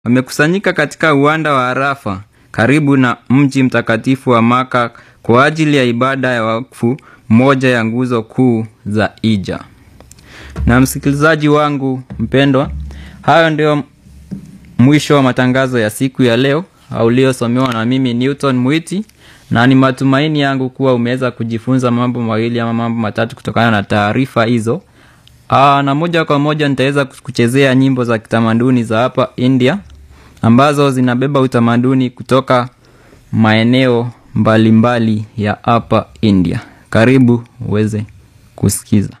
wamekusanyika katika uwanda wa Arafa karibu na mji mtakatifu wa Maka kwa ajili ya ibada ya wakfu, moja ya nguzo kuu za Hija. Na msikilizaji wangu mpendwa, hayo ndio mwisho wa matangazo ya siku ya leo uliosomewa na mimi Newton Mwiti, na ni matumaini yangu kuwa umeweza kujifunza mambo mawili ama mambo matatu kutokana na taarifa hizo. Aa, na moja kwa moja nitaweza kuchezea nyimbo za kitamaduni za hapa India ambazo zinabeba utamaduni kutoka maeneo mbalimbali mbali ya hapa India. Karibu uweze kusikiza.